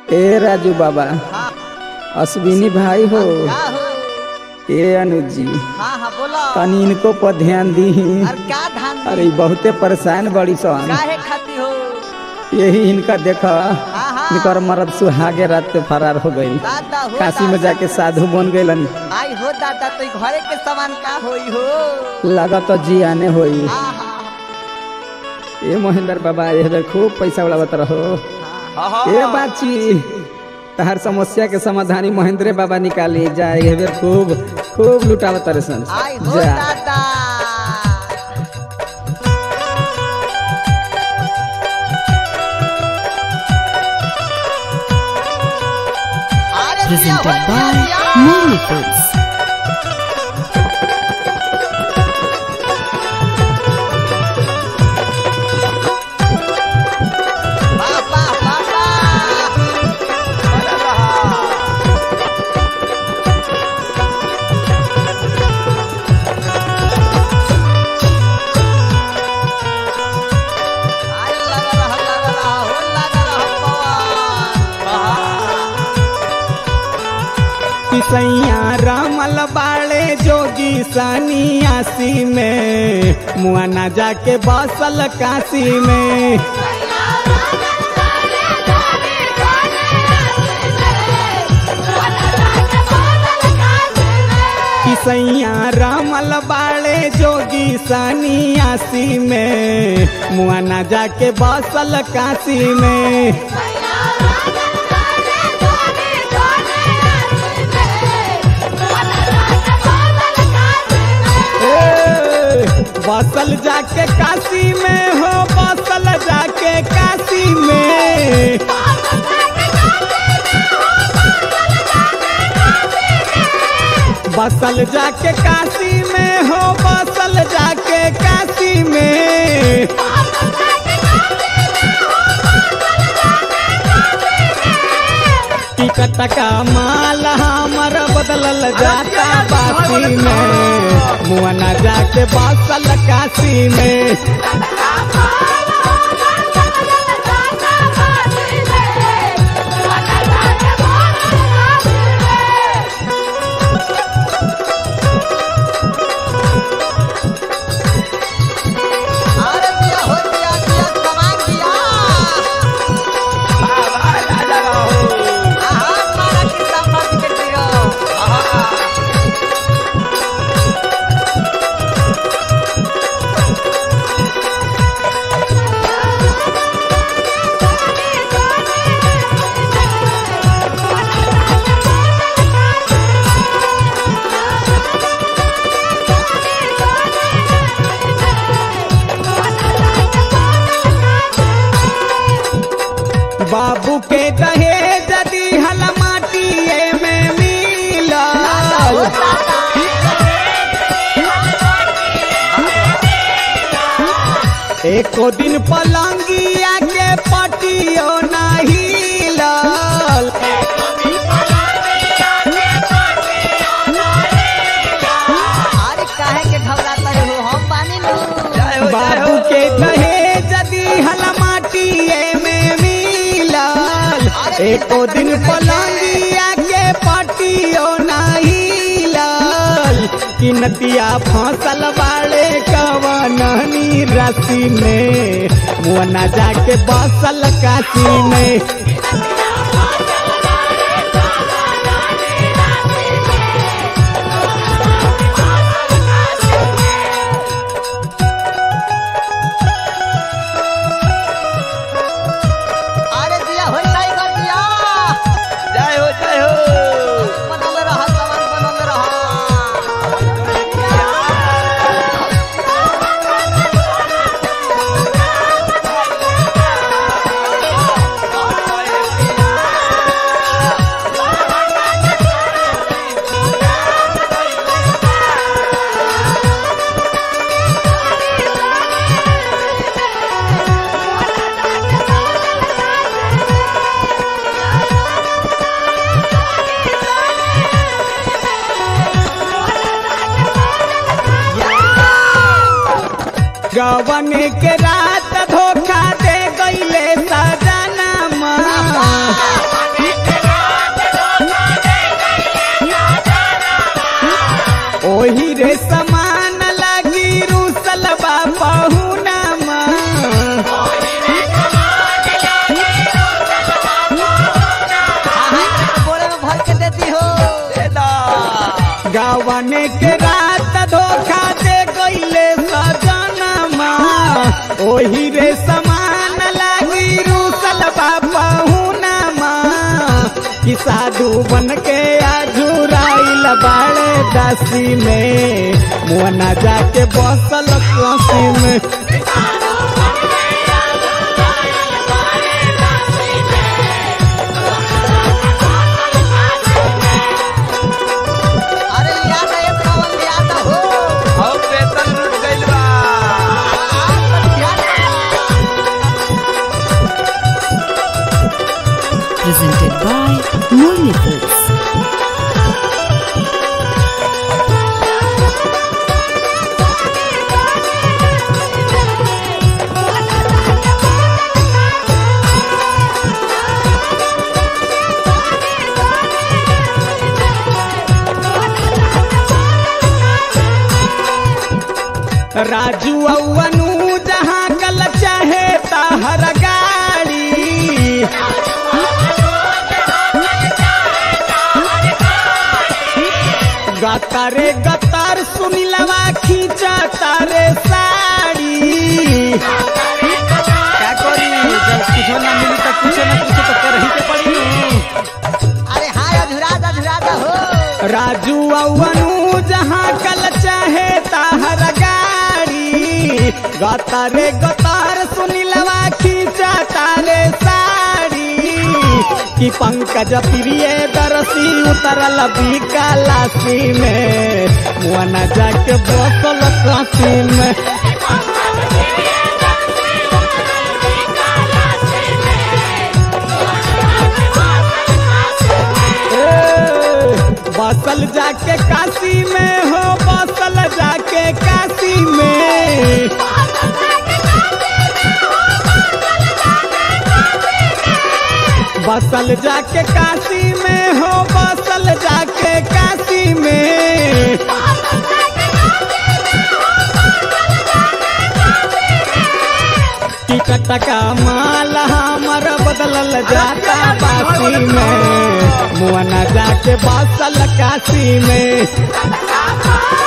ए राजू बाबा हाँ अश्विनी भाई हो का हो ए अनुज जी हाँ हाँ बोलो तनी इनको पर ध्यान दी अरे क्या धान अरे ई बहुते परेशान बड़ी सन काहे खाती हो यही इनका देखा हाँ हाँ इनकर मरद सुहागे रात पे फरार हो गई दादा हो काशी में दादा। जाके साधु बन गईलन आई हो दादा तो ई घरे के सामान का होई हो लागत जी आने होई हाँ हाँ ए महेंद्र बाबा ये बेर खूब पैसा उड़ावत रहो हाँ ए बाची तहर समस्या के समाधानी महेंद्र बाबा निकाली जाए ये बेर खूब खूब लुटावत रहे सन आई हो जा दादा अरे दिया हो, presented दिया, by दिया। Movie Foods. वाह, वाह, वाह, वाह। अरे लगा रहा, लगा रहा, हो लगा रहा पवन। किसैया रामल बाड़े जोगी सनियासी में मुआना जाके बसल काशी में किसैया रामल बाड़े जोगी सनियासी में मुआना जाके बसल काशी में ए, बसल जाके काशी में हो बसल जाके काशी में बसल जाके काशी में हो बसल जाके काशी में टिकट का माल हमर बदलल जाता बासी में मुआना जाके बसल काशी में अरे दिया हो दिया दिया सामान दिया आहा मारा की सामान के दियो बाबू के दहे जदी हल माटिए में मिलल एको दिन पलंगिया के पटियो नहीं लल अरे काहे के घबराता हो हम बानी नु बाबू के दहे जदी हल माटिए में मिलल एको दिन पलंगिया के पटियो नहीं लल किनतिया फसल बाड़े कवननी रसी में मुअना जाके बसल काशी में अरे दिया हो टाइगर दिया जय हो जय हो बनल रहा सामान बनल रहा गवन के रात धोखा दे गईले सजना गावने के रात धोखा दे गईले सजनमा ओही रे समान लागी रूसल बाबा हुनमा कि साधु बन के आजुराइल बाड़े दासी में मुअना जाके बसल काशी में अरे याद है पवन याद हो हम वेतन लूट गइल बा presented by Murli Films. Raju अनु जहाँ कल चाहे ताहर गाड़ी गतारे गतार सुनिलवा खींचा तारे साड़ी क्या करी जब कुछ ना मिली तो कुछ ना कुछ तो कर ही के पड़ी नु। अरे हाय अधुराज अधुराज हो राजू अनु जहाँ कल चाहे ताहर गाड़ी गतारे गतार सुनिलवा खींचा तारे साड़ी कि पंकज प्रिय दरसी उतरल बिकालासी में मुआना जाके बसल काशी में ए, बसल जाके काशी में हो बसल जाके काशी में बसल जाके काशी में हो बसल जाके काशी में टिकट का माल हमर बदलल जाता बासी में मुआना जाके बसल काशी में